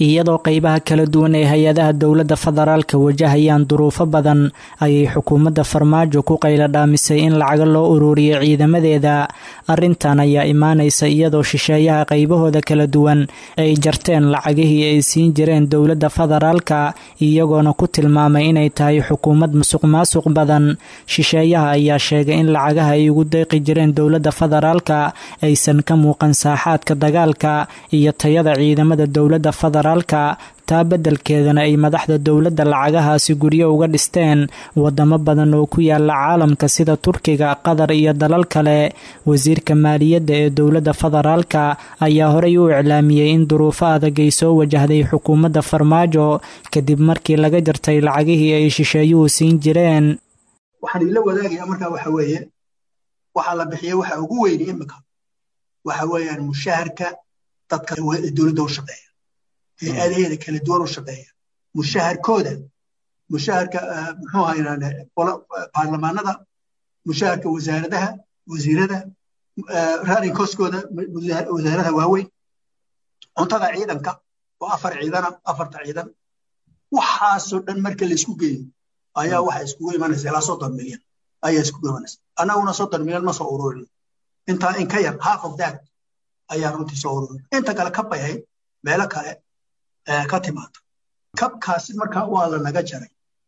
iyadoo qeybaha kala duwan ee hay-adaha dowladda federaalka wajahayaan duruufo badan ayay xukuumadda farmaajo ku qayla dhaamisay in lacaga loo ururiyo ciidamadeeda arrintan ayaa imaanaysa iyadoo shisheeyaha qaybahooda kala duwan ay jarteen lacagihii ay siin jireen dowladda federaalka iyagoona ku tilmaamay inay tahay xukuumad musuq maasuq badan shisheeyaha ayaa sheegay in lacagaha ay ugu deeqi jireen dowladda federaalka aysan ka muuqan saaxaadka dagaalka iyo tayada ciidamada dowladda federaalka taa beddelkeedana ay madaxda dowladda lacagahaasi guryo uga dhisteen wadamo badan oo ku yaala caalamka sida turkiga qatar iyo dalal kale wasiirka maaliyadda ee dowladda federaalka ayaa horey u iclaamiyey in duruufo adag ay soo wajahday xukuumadda farmaajo kadib markii laga jartay lacagihii ay shisheeyuhu siin jireen waxaan ila wadaagayaa markaa waxa weeye waxaa la bixiyey waxa ugu weyni imika waxa weeyaan mushaharka dadka dowladda u shaqeeya hay-adaheeda kala duwan u shaqeeya mushaharkooda mushaharka muxuu haynaan baarlamaanada mushaharka wasaaradaha wasiirada running coskooda wasaaradaha waaweyn cuntada ciidanka oo afar ciidana afarta ciidan waxaasoo dhan marka la isku geeyo ayaa waxa iskugu imanaysa ilaa soddon milyan ayaa iskugu imanaysa annaguna soddon milyan ma soo ururin intaa in ka yar half of that ayaa runtii soo ururin inta kale ka bayhay meelo kale ka timaada kabkaasi markaa waa la naga jaray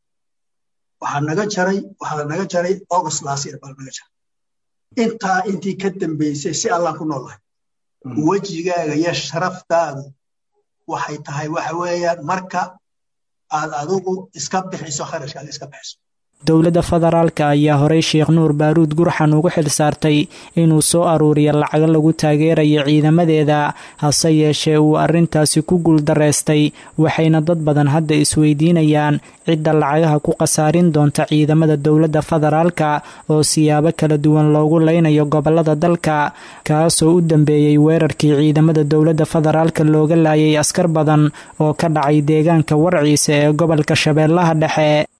waxaa naga jaray waxaa la naga jaray august last year baa la naga jaray intaa intii ka dambeysay si allaan ku noolahay wejigaaga iyo sharaftaadu waxay tahay waxa weeyaan marka aad adigu iska bixiso kharashkaaga iska bixiso dowladda federaalka ayaa horey sheekh nuur baaruud gurxan ugu xil saartay inuu soo aruuriyo lacago lagu taageerayo ciidamadeeda hase yeeshee uu arrintaasi ku guuldareystay waxayna dad badan hadda isweydiinayaan cidda lacagaha ku khasaarin doonta ciidamada dowladda federaalka oo siyaabo kala duwan loogu leynayo gobolada dalka kaasoo u dambeeyey weerarkii ciidamada dowladda federaalka looga laayay askar badan oo ka dhacay deegaanka warciisa ee gobolka shabeellaha dhexe